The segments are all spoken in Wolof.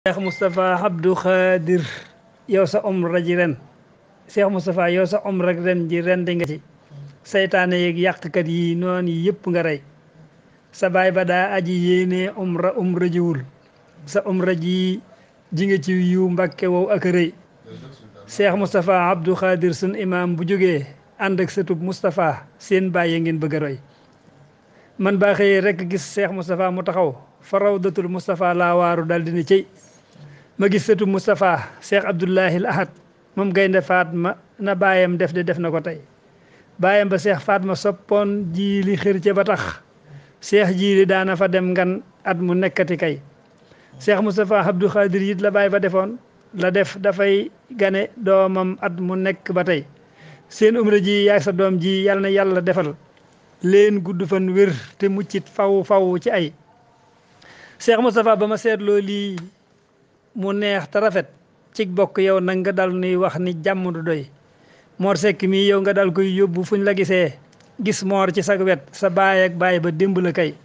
Cheikh Moustapha Abdou Khadir yow sa umra ji ren Cheikh Moustapha yow sa umra ren ji ren di nga ci saytaane yeeg yàqkat yi noonu yëpp nga rey sa baay ba daa aji yéene umra umra jiwul sa umra ji ji nga ci yiw mbakke wow ak rëy Cheikh Moustapha Abdou Khadir sun imam bu jógee ànd ak sëtub Moustapha seen bàyyi ngeen bëgg a roy man baa xëyee rek gis Cheikh Moustapha mu taxaw fa rawdatul Moustapha laa waaru dal dina cëy ma gis sëtub Moustapha Cheikh Abdoulahi Ahad moom gaynde Fatma na baayam def de def na ko tey baayam ba Cheikh Fatma soppoon jiili xër ca ba tax Cheikh jiili daana fa dem ngan at mu nekkati kay Cheikh Moustapha Abdou Khadir it la baay ba defoon la def dafay gane doomam at mu nekk ba tey seen umra ji yaag sa doom ji yàlla na yàlla defal leen gudd fan wér te muccit faw faw ci ay Cheikh Moustapha ba ma seetloo lii mu neex te rafet cig bokk yow nag nga dal nuy wax ni jàmm du doy Mor Seck mii yow nga dal koy yóbbu fuñ la gisee gis moor ci sag wet sa baay ak baay ba démb la kay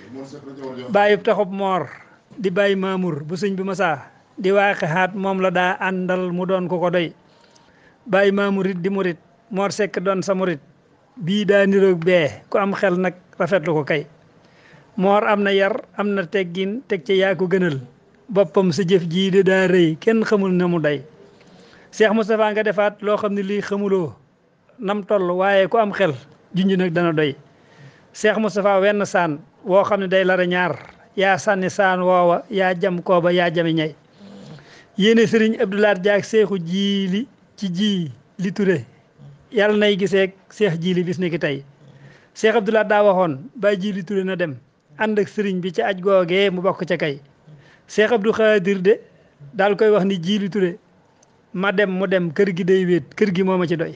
bàyyib taxub moor di bàyyi maamur bu sëñ bi masaa di waaxe xaat moom la daa àndal mu doon ko ko doy bàyyi maamurit di murit Mor Seck doon sa murit bii daa niroog bee ku am xel nag rafetlu ko kay moor am na yar am na teggin teg ca yaa ko gënal boppam sa jëf jii de daa rëy kenn xamul na mu day Cheikh Moustapha nga defaat loo xam ne lii xamuloo nam toll waaye ku am xel junj nag dana doy Cheikh Moustapha wenn saan woo xam ne day lara ñaar yaa sànni saan woowa yaa jam kooba yaa jami ñay yéene sëriñ Abdoulaat Jaak seexu jiili ci ji li ture yàlla nay giseeg seex jiili bis ni ki tey Cheikh Abdoulaat daa waxoon ba jiili ture na dem ànd ak sëriñ bi ci aj googee mu bokk ca kay Cheikh Abdou Khadir de daal koy wax ni jiili ture ma dem mu dem kër gi day wéet kër gi moo ma ci doy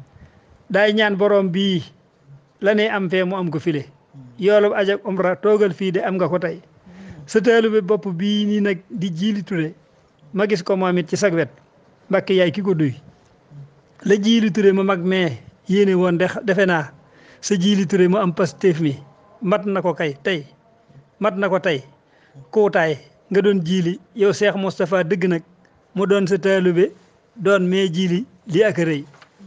daay ñaan borom bii la ne am fee mu am ko file yoolub aj ak umra toogal fii de am nga ko tey sa taalibe bopp bii nii nag di jiili ture ma gis ko moom it ci sag wet mbàkke yaay ki ko duy la jiili ture ma mag mee yéene woon de defe naa sa jiili ture mu am pastéef mi mat na ko kay tey mat na ko tey kuutaay nga doon jiili yow Cheikh Moustapha dëgg nag mu doon sa taalibe doon mee jiili li ak rëy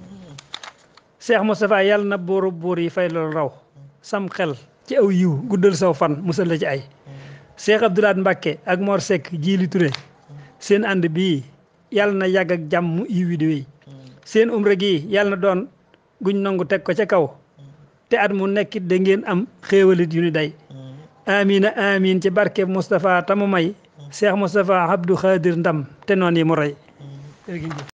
Cheikh Moustapha yàlla na buuru buur yi fay loolu raw sam xel ci aw yiw guddal saw fan musal la ci ay Cheikh Abdoulaat Mbacke ak Mor Seck jiili Touré seen ànd bii yàlla na yàgg ak jàmm yiw wi di wéy seen umra gi yàlla na doon guñ nangu teg ko ca kaw te at mu nekkit da ngeen am xéewalit yu ni day amina amin ci barke Moustapha tamu may Cheikh Moustapha Abdou Khadir ndam te noon yi mu rey